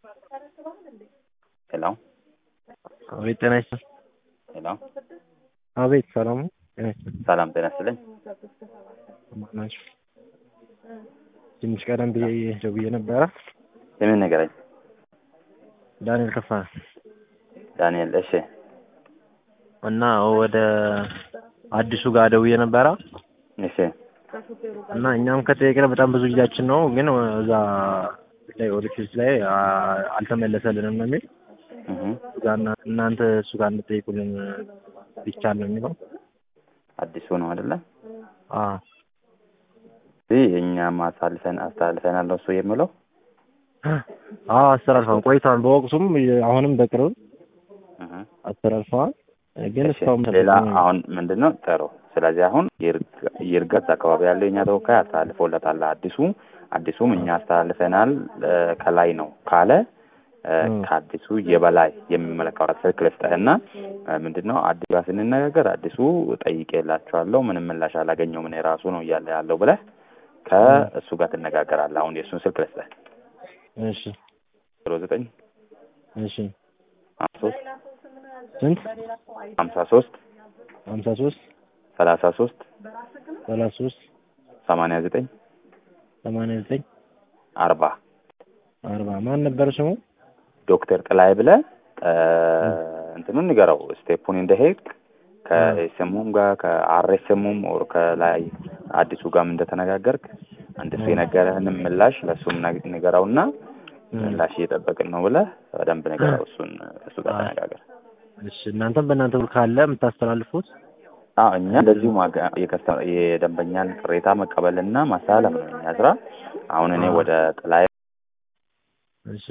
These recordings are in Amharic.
ሄሎ አቤት ጤና ይስጥልኝ። ሄሎ አቤት ሰላም ነው? ጤና ይስጥልኝ። ሰላም ጤና ይስጥልኝ። ማን ናችሁ? ትንሽ ቀደም ብዬ ደውዬ ነበረ። የምን ነገረኝ? ዳንኤል ከፋ ዳንኤል እሺ እና ወደ አዲሱ ጋር ደውዬ ነበረ እሺ እና እኛም ከጠየቅን በጣም ብዙ ጊዜያችን ነው፣ ግን እዛ ላይ ኦዲፊስ ላይ አ- አልተመለሰልንም ነው የሚል እህ እዛ እና- እናንተ እሱ ጋር እንድጠይቁልን ይቻል ነው የሚለው። አዲሱ ነው አይደለ? አዎ ይህ እኛም አሳልፈን አስተላልፈናል ነው እሱ የሚለው አዎ አስተላልፈዋል ቆይተዋል። በወቅቱም አሁንም በቅርብ እህ አስተላልፈዋል። ግን እሺ እስካሁን ሌላ አሁን ምንድን ነው ጥሩ። ስለዚህ አሁን ይርጋ- ይርጋት አካባቢ ያለው የኛ ተወካይ አስተላልፎለታል። አዲሱ አዲሱም እኛ አስተላልፈናል እ፣ ከላይ ነው ካለ እ፣ እም። ከአዲሱ የበላይ የሚመለከተው ስልክ ልስጥህና እ፣ ምንድን ነው አዲሱ ጋር ስንነጋገር አዲሱ ጠይቄላችኋለሁ ምንም ምላሽ አላገኘሁም እኔ ራሱ ነው እያለ ያለው ብለህ ከእሱ ጋር ትነጋገራለህ። አሁን የእሱን ስልክ ልስጥህ እሺ ዜሮ ዘጠኝ እሺ ሀምሳ ሶስት ስንት ሀምሳ ሶስት ሀምሳ ሶስት ሰላሳ ሶስት ሰላሳ ሶስት ሰማንያ ዘጠኝ ሰማንያ ዘጠኝ አርባ አርባ ማን ነበር ስሙ? ዶክተር ጥላይ ብለህ እ፣ እንትኑን ንገረው ስቴፑን እንደሄድክ ከኤስኤሙም ጋር ከአርኤስኤሙም ኦር ከላይ አዲሱ ጋርም እንደተነጋገርክ አንድሱ የነገረህንም ምላሽ ለእሱም ነግ- ንገረውና ምላሽ እየጠበቅን ነው ብለህ በደንብ ንገረው። እሱን ከእሱ ጋር ተነጋገር። እሺ እናንተም በእናንተ በኩል ካለ የምታስተላልፉት አዎ እኛ እንደዚሁ ማጋ- የከስተ- የደንበኛን ቅሬታ መቀበልና ማስተላለፍ ነው እኛ ስራ። አሁን እኔ አዎ። ወደ ጥላይ እሺ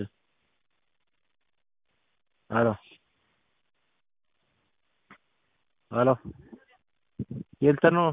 አሎ አሎ የልተ ነው